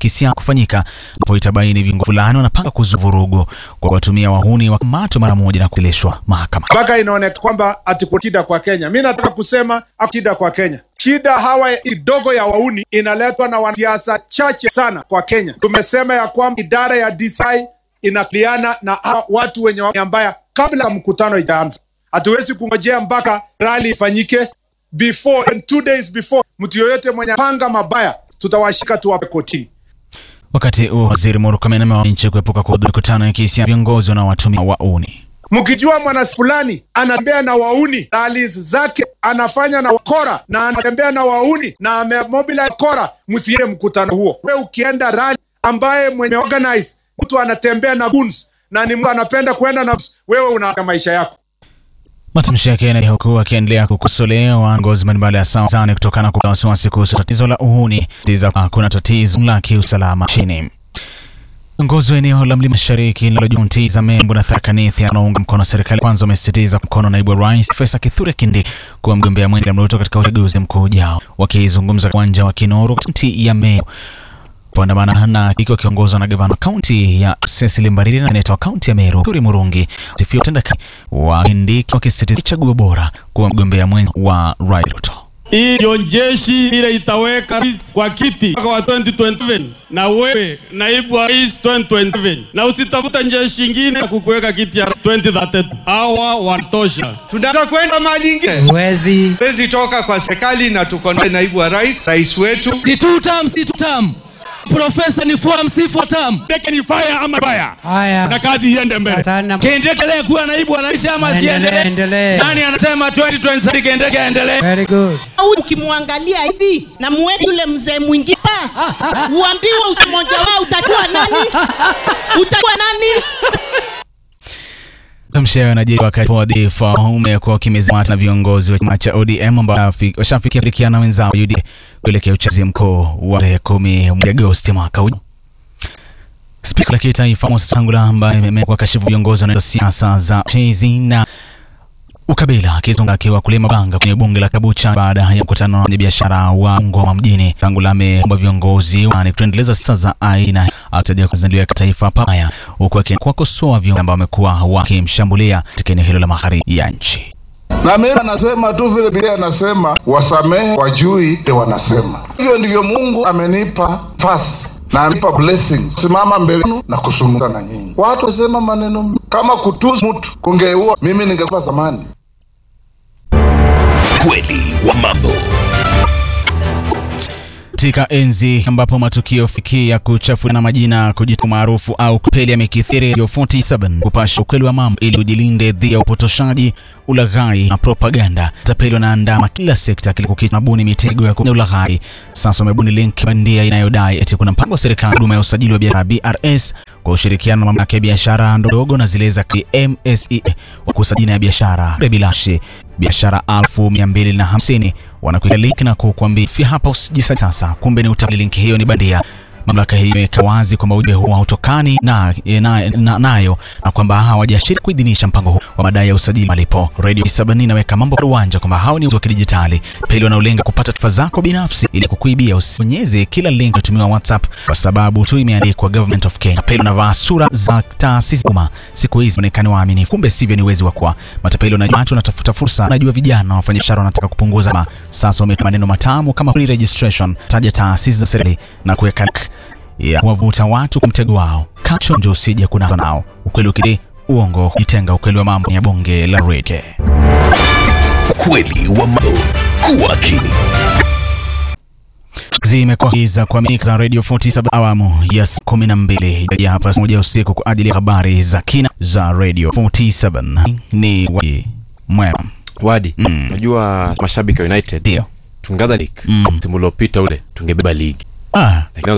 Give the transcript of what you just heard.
kisiasa kufanyika ambapo itabaini viongozi fulani wanapanga kuzua vurugu kwa kuwatumia wahuni wakamatwe mara moja na kupelekwa mahakama. mpaka inaonekana kwamba ati kuna shida kwa Kenya. Mi nataka kusema hakuna shida kwa Kenya. Shida hawa kidogo ya wauni inaletwa na wanasiasa chache sana kwa Kenya. Tumesema ya kwamba idara ya DCI inakiliana na hawa watu wenye wanya mbaya kabla ya mkutano ijaanza. Hatuwezi kungojea mpaka rali ifanyike before and two days before. Mtu yoyote mwenye panga mabaya tutawashika tuwape kotini. Wakati huo waziri Murkomen amewaonya nchi kuepuka kuhudhuria mikutano ya kisiasa viongozi wanaowatumia wauni. Mkijua mwana fulani anatembea na wauni na alizi zake anafanya na wakora na anatembea na wauni na amemobilize kora, msiende mkutano huo. We ukienda rally ambaye mwenye organize mtu anatembea na guns na ni mtu anapenda kuenda na guns, wewe una maisha yako. Matamshi yake yanaendelea huku akiendelea kukosolewa viongozi mbalimbali ya Tanzania kutokana na wasiwasi kuhusu tatizo la uhuni tiza kuna tatizo la kiusalama nchini. Viongozi wa eneo la mlima mashariki linalojuntiza Membu na Tharaka Nithi anaunga mkono serikali kwanza wamesisitiza mkono naibu wa rais Profesa Kithure Kindiki kuwa mgombea mwenza William Ruto katika uchaguzi mkuu ujao. Wakizungumza uwanja wa Kinoro kaunti ya Meru kuandamana na kiki wakiongozwa na gavana kaunti ya Cecily Mbarire na seneta wa kaunti ya Meru Turi Murungi sifia utendakazi wa Kindiki wakisisitiza chaguo bora kuwa mgombea mwenza wa Rais Ruto. Hii ndio jeshi ile itaweka rais kwa kiti mwaka wa 2027 na wewe naibu wa rais 2027, na usitafuta jeshi ingine ya kukuweka kiti ya rais 2032. Hawa watosha. Tunataka kwenda mahali ingine, Huwezi. huwezi toka kwa serikali na tuko na naibu wa rais, rais wetu. Ni two term, si two term. Profesa ni four si four term. Teke ni fire ama fire, na Haya. kazi iende mbele. Sana. Kiendelee kuwa naibu wa rais ama Endelee, siendelee? endelee. Nani anasema 2027 kiendelee aendelee? Very good. au ukimwangalia hivi na muweke yule mzee mwingine pa uambiwe mmoja wao utakuwa nani utakuwa nani Matamshi hayo yanajiri wakati wadhifa umekuwa ukimezimata na viongozi wa chama cha ODM ambao washafikia kushirikiana na wenzao UDA kuelekea uchaguzi mkuu wa tarehe kumi mwezi Agosti mwaka huu. Spika la kitaifa Moses Wetangula ambaye amekuwa kashifu viongozi wa siasa za chizi na ukabila akizunga akiwa kulima banga kwenye bunge la Kabucha baada ya mkutano na wafanyabiashara wa Ngoma mjini. Wetangula ameomba viongozi wani kuendeleza siasa za aina akitaja kuzaliwa kitaifa pabaya, huku akiwakosoa viongozi ambao wamekuwa wakimshambulia katika eneo hilo la magharibi ya nchi. na mimi anasema tu vile Biblia anasema wasamehe wajui ndio wanasema hivyo. Ndivyo Mungu amenipa nafasi na amenipa blessing simama mbele yenu na kusungumza na nyinyi. Watu wasema maneno mengi. kama kutusi mtu kungeua, mimi ningekufa zamani. Kweli wa mambo. Katika enzi ambapo matukio fiki ya kuchafuana majina, kujitoa maarufu au kupeli yamekithiri, Radio 47 kupasha ukweli wa mambo ili ujilinde dhidi ya upotoshaji, ulaghai na propaganda. Tapeli wanaandama kila sekta kila kukicha nabuni mitego ya kufanya ulaghai. Sasa wamebuni link bandia inayodai eti kuna mpango wa serikali huduma ya usajili wa biashara BRS kwa ushirikiano na mamlaka ya biashara ndogo na zile za MSE wa kusajili ya biashara bilashi biashara elfu mia mbili na hamsini wanakuweka link na kukuambia fia hapa usijisajili sasa. Kumbe ni utapeli, link hiyo ni bandia. Mamlaka hiyo imeweka wazi kwamba ujumbe huo hautokani na, na, na, nayo na kwamba hawajashiriki kuidhinisha mpango huu wa madai ya usajili malipo. Radio 7 inaweka mambo kwa uwanja kwamba hao ni wa kidijitali peli wanaolenga kupata taarifa zako binafsi ili kukuibia. Usibonyeze kila link inayotumiwa WhatsApp kwa sababu tu imeandikwa Government of Kenya. Peli wanavaa sura za taasisi umma siku hizi onekane waaminifu, kumbe sivyo, ni wezi wa kwa matapeli. Wanajua watu wanatafuta fursa, najua vijana na wafanyabiashara wanataka kupunguza ma. Sasa wametoa maneno matamu kama free registration, taja taasisi za serikali na kuweka ya kuwavuta watu kwa mtego wao. Kachonjo usije kunaswa nao. Ukweli ukiri uongo jitenga. Ukweli wa mambo ya bonge la rege. Kweli wa mambo. Kuwa akili. Zimekuwa za kuaminika za Radio 47 awamu ya saa 12 ya hapa saa moja usiku kwa ajili ya habari za kina za Radio 47. Ni wadi mwema Wadi, Mm. unajua mashabiki wa United ndio. tungaza league Mm. msimu uliopita ule tungebeba ligi Ah, lakini